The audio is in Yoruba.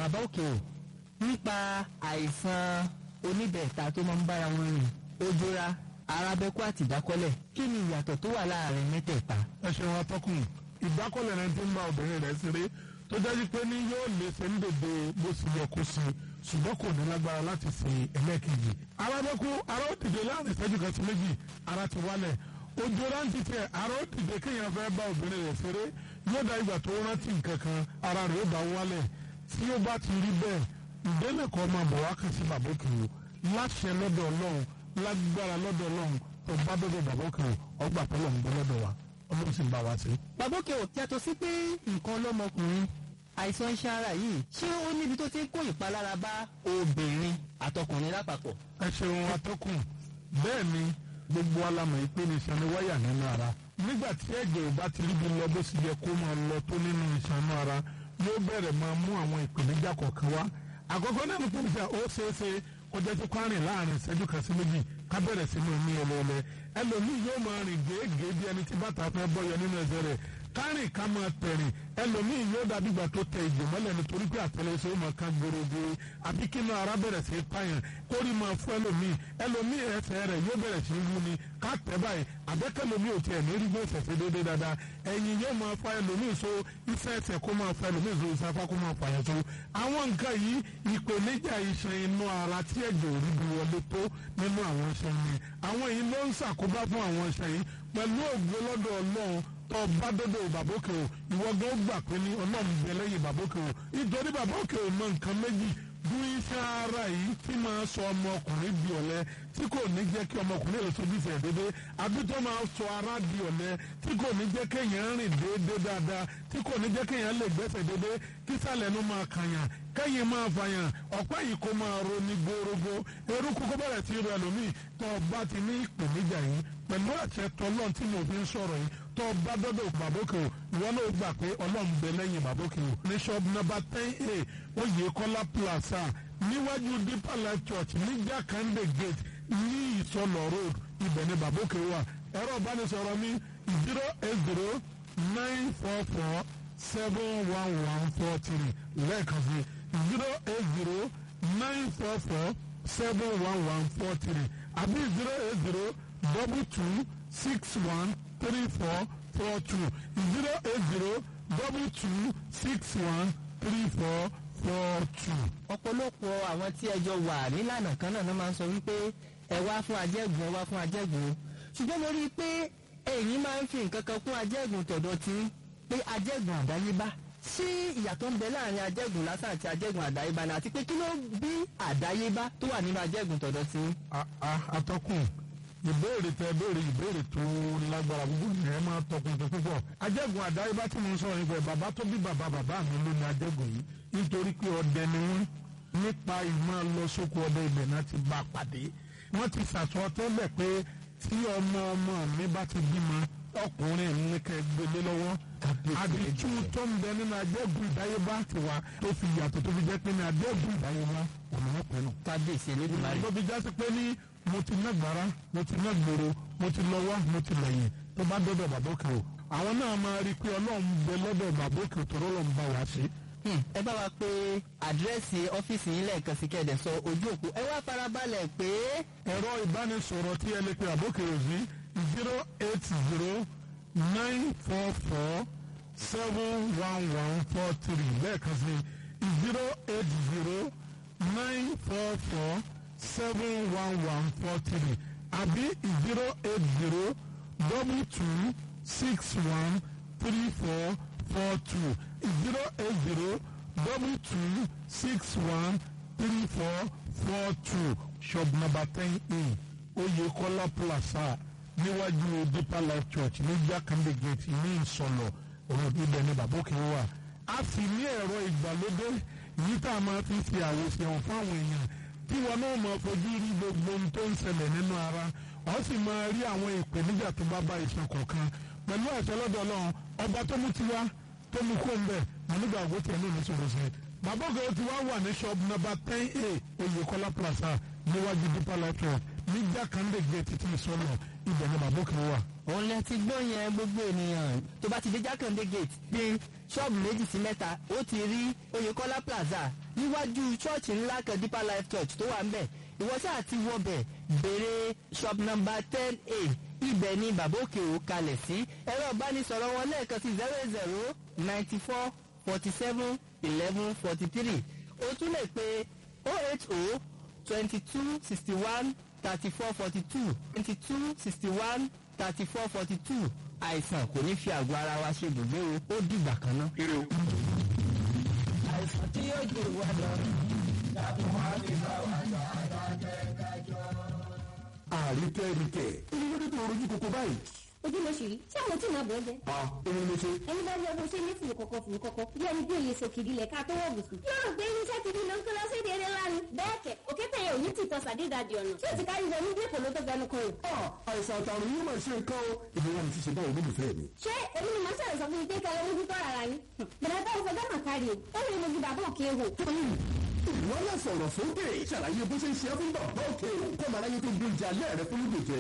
bàbá òkè o nípa àìsàn oníbẹ̀ẹ̀ta tó máa ń bára wọn rìn ojora arábẹ́kú àti ìdákọ́lẹ̀ kí ni ìyàtọ̀ tó wà láàrin mẹ́tẹ̀ẹ̀ta. ẹ ṣeun atọ́kùn ìdákọ́lẹ̀ rẹ ti ń bá obìnrin rẹ̀ ṣeré tó jẹ́ pé ní yóò lè ṣe ń dèdè bó ṣe yẹ kó ṣe ṣùgbọ́n kò ní lágbára láti ṣe ẹlẹ́ẹ̀kejì. arábẹ́kú ara ó dìde láàrin ìṣẹ́jú kan sí méjì ara ti wálẹ̀ ojú rántí tiẹ̀ ara ó dìde kéèyàn fẹ́ bá obìnrin rẹ̀ ṣeré yóò dá ìgbà tó rántí nǹkan kan ara rẹ̀ ó bá wálẹ̀ tí ó bá ti rí bẹ́ẹ̀ ìdẹ́nà kan máa bọ̀ wá kàn sí bàbá òkè o láṣẹ lọ́dọ̀ ọlọ́run lágbára lọ́dọ̀ ọlọ́run tó bá dọ́dọ̀ bàbá òkè o ọgbà pẹ́lú ọ̀hún lọ́dọ̀ wa ọlọ́run sì ń bá wa ṣe. bàbá òkè o yàtọ̀ sí pé nǹkan lọ́mọkùnrin àìsàn iṣan ara yìí ṣé ó níbi tó ti ń kó ìpalára bá obìnrin àtọkùnrin lápapọ̀. ẹ ṣeun atọ́kùn bẹ́ẹ̀ ni gbogbo alamọ̀ yìí pé ní iṣan ni wáyà nínú ara nígbà tí ẹ̀jẹ̀ ò bá ti ríbi lọ bó sì yẹ kó máa lọ tó nínú iṣan inú ara yóò bẹ̀rẹ̀ máa mú àwọn ìpèníjà kọ̀ọ̀kan wá àkọ́kọ́ náà ní pèníjà ó ṣeé ṣe kó jẹ́ tí kwárìn láàrin ìṣẹ́jú kan sí méjì ká bẹ̀rẹ̀ sí ní omi ẹlẹ́ẹ̀lẹ́ ẹlòmíì yóò máa rìn gèégèé bí ẹni tí bàtà fẹ́ bọ́yọ nínú ẹsẹ̀ rẹ̀ kárìn ká máa tẹ̀rìn ẹlòmíì yóò dàbí ìgbà tó tẹ ìjò mọ́lẹ̀ nítorí pé àtẹlẹsẹ̀ ó máa ká gbòrògbò àbí kí inú ara bẹ̀rẹ̀ sí pààyàn kórì máa fún ẹlòmíì ẹlòmíì ẹsẹ̀ rẹ̀ yóò bẹ̀rẹ̀ sí wú ni ká tẹ̀ báyìí àbẹ́kẹ́lòmíì ò tiẹ̀ ní rí bó ṣẹ̀ṣẹ̀ déédéé dáadáa ẹ̀yìn yóò máa fa ẹlòmíì so iṣẹ́ ẹsẹ̀ kó máa fa ẹlòmíì so iṣẹ́ afá kó máa fàyàn so àwọn nǹkan yìí ìpèníjà iṣan inú ara tí ẹ̀jẹ̀ ò rí bí wọlé tó nínú àwọn iṣan ni àwọn yìí ló ń ṣàkóbá fún àwọn iṣan yìí pẹ̀lú ògbó lọ́dọ̀ ọlọ́run tó bá dọ́dọ̀ bàbókè o ìwọ gan gbà pé ní ọlọ́run bẹ lẹ́yìn bàbókè o nítorí bàbókè o mọ nǹkan méjì bú iṣẹ́ ara yìí tí máa sọ ọmọkùnrin di ọ̀lẹ tí kò ní jẹ́ kí ọmọkùnrin lè sojú ìfẹ́ dédé àbí tó máa sọ ara di ọ̀lẹ tí kò ní jẹ́ kéèyàn rìn déédé dáadáa tí kò ní jẹ́ kéèyàn lè gbẹ́sẹ̀ déédé kí sàlẹ̀ ló máa kàyàn kẹ́yìn máa fàyàn ọ̀pẹ́ yìí kó máa ro ní gbórógbó eruku kó bẹ̀rẹ̀ sí rẹ lómi tó o bá ti ní ìpèníjà yìí pẹ̀lú àṣẹ tọ́lọ́n tí mo fi ń sọ̀rọ̀ yìí tó o bá dọ́dọ̀ bàbókè o ìwọ náà gbà pé ọlọ́run bẹ lẹ́yìn bàbókè o ní shop number ten a oyèkọ́lá plaza níwájú deeper life church ní jákàndé gate ní ìsọlọ road ibẹ̀ ni bàbókè wà ẹ̀rọ ìbánisọ̀rọ̀ mi zero eight zero nine four four seven one one four three lẹ́ẹ̀kan sí zero eight zero nine four four seven one one four three àbí zero eight zero double two six one three four four two zero eight zero double two six one three four four two. ọ̀pọ̀lọpọ̀ àwọn tí ẹjọ́ wà nílànà kan náà máa ń sọ wípé ẹ wá fún ajẹ́gùn ẹ wá fún ajẹ́gùn ṣùgbọ́n mo rí i pé ẹ̀yin máa ń fi nǹkan kan kún ajẹ́gùn tọ̀dọ̀ tí pé ajẹ́gùn àdáyébá ṣé ìyàtọ̀ ń bẹ láàrin ajẹ́gùn lásán àti ajẹ́gùn àdáyébá ni àti pé kí ló bí àdáyébá tó wà nínú ajẹ́gùn tọ̀dọ̀ tí. atọ́kùn ìbéèrè tẹ béèrè ìbéèrè tó lágbára gbogbo ní ẹ máa tọkùn tó púpọ̀ ajẹ́gùn àdáyébá tí mo ń sọ̀rọ̀ nípa ẹ̀ bàbá tó bí bàbá bàbá mi ló ní ajẹ́gùn yìí nítorí pé ọdẹ ni wọ́n nípa ìmọ̀ lọ sóko ọdẹ ibẹ̀ náà ti bá pàdé wọ́n ti sàtọ́ tẹ́lẹ̀ pé tí ọmọ ọmọ mi bá ti bímọ ọkùnrin ní kẹ gbélé lọ́wọ́ àdìtú tó ń bẹ nínú ajẹ́gùn ìdáyébá ti wá tó fi yàtọ̀ tó fi jẹ́ pé ní ajẹ́gùn ìdáyébá ọ̀nà ọ̀pẹ nù. kábíyèsí elédùnmarè. ló fi jásí pé ní mo ti ná gbàrà mo ti ná gbòòrò mo ti lọ wá mo ti lẹ́yìn tó bá dọ́dọ̀ bàbá òkè o àwọn náà máa rí i pé ọlọ́run bẹ lọ́dọ̀ bàbá òkè tó rọ́lọ́run bá wa ṣe ẹ bá wa pé àdírẹ́sì ọ́fíìsì yín lẹ́ẹ̀kan sí kẹ́ẹ̀dẹ̀ sọ ojú òpó ẹ wá farabalẹ̀ pé. ẹ̀rọ ìbánisọ̀rọ̀ tí ẹ lè pe àbókè òsì zero eight zero nine four four seven one one four three lẹ́ẹ̀kan sí zero eight zero nine four four seven one one four three àbí zero eight zero double two six one three four four two zero eight zero double two six one three four four two shop number ten a Oyekola Plaza níwájú Deeper Life Church ní Jakande Gate ní Ìsọlọ ọ̀rọ̀ ibẹ̀ ni bàbá òkè wà. a sì ní ẹ̀rọ ìgbàlódé yìí tá a máa fi ṣe àwòṣe fáwọn èèyàn tí wọn náà máa fojú rí gbogbo ohun tó ń ṣẹlẹ̀ nínú ara wọ́n sì máa rí àwọn ìpèníjà tó bá bá iṣan kọ̀ọ̀kan pẹ̀lú àṣẹ lọ́dọ̀ Ọlọ́run ọba tó mú tiwa tó mú kó ń bẹ̀ nígbà àgọ́ tiẹ̀ náà ní sọ̀rọ̀ sí i. bàbá ògè tí wàá wà ní shop number ten a Oyèkọ́lá plaza níwájú Deeper Life Church ní Jákàndé gate ti ìsọlọ ibẹ̀ ni bàbá òkè wà. òun lẹ ti gbọ́ yẹn gbogbo ènìyàn tó bá ti dé jákàndé gate bí ṣọ́ọ̀bù méjì sí mẹ́ta ó ti rí oyèkọ́lá plaza níwájú ṣọ́ọ̀ṣì ńlá kan deeper life church tó wà ń bẹ̀ ìwọ sáà ti wọbẹ̀ béèrè shop number ten a ibẹ̀ ni bàbá òkè ò kalẹ̀ sí ẹ̀rọ ìbánisọ̀rọ̀ wọn lẹ́ẹ̀kan sí zero zero ninety four forty seven eleven forty three o tún lè pe oh eight oh twenty two sixty one thirty four forty two twenty two sixty one thirty four forty two àìsàn kò ní fi àgọ́ ara wa ṣe gbogbo o ó dìgbà kan náà. àìsàn tí yóò jù wá lọ láti wá ní báwa lọ àríkẹ́ríkẹ́ ìrírí tó rojú kókó báyìí. ojú ló ṣì rí ṣé àwọn tí màá bọ̀ ẹ́ jẹ́. a òun ló ṣe. ẹni bá rí ọdún ṣe ní fùrù kọ̀kọ̀ fùrù kọ̀kọ̀ bí ẹni bí òye sòkìdí lẹ̀ ká tó wọ̀ bùsùn. yóò rò pé irinṣẹ́ ti di ló ń kó lọ sí èdè eré lánàá. bẹ́ẹ̀ kẹ̀ òkété yẹn ò ní tìtọ́ sàdédàdì ọ̀nà tí ò ti kárí wọnú bí èkó ló tó fẹnu kan rò. àìsàn àtàrùn yóò máa ṣe nǹkan o. ìlú wa ni ti ṣe báwo ló lè fẹ́ mi. ṣé èmi ni màá ṣàlẹ̀ sọ fún yín pé kẹlẹ́ ojú tọ́ ara yín. bẹ̀rẹ̀ bá ìfọ̀gá mà kárí o ó lè mojú bàbá òkè wò. ìwọ náà sọ̀rọ̀ sókè ṣàlàyé bó ṣe ń ṣe é fún bàbá òkè o. kọ́mọ aráyé tó gbé ìjà alẹ́ rẹ fún lùdòjẹ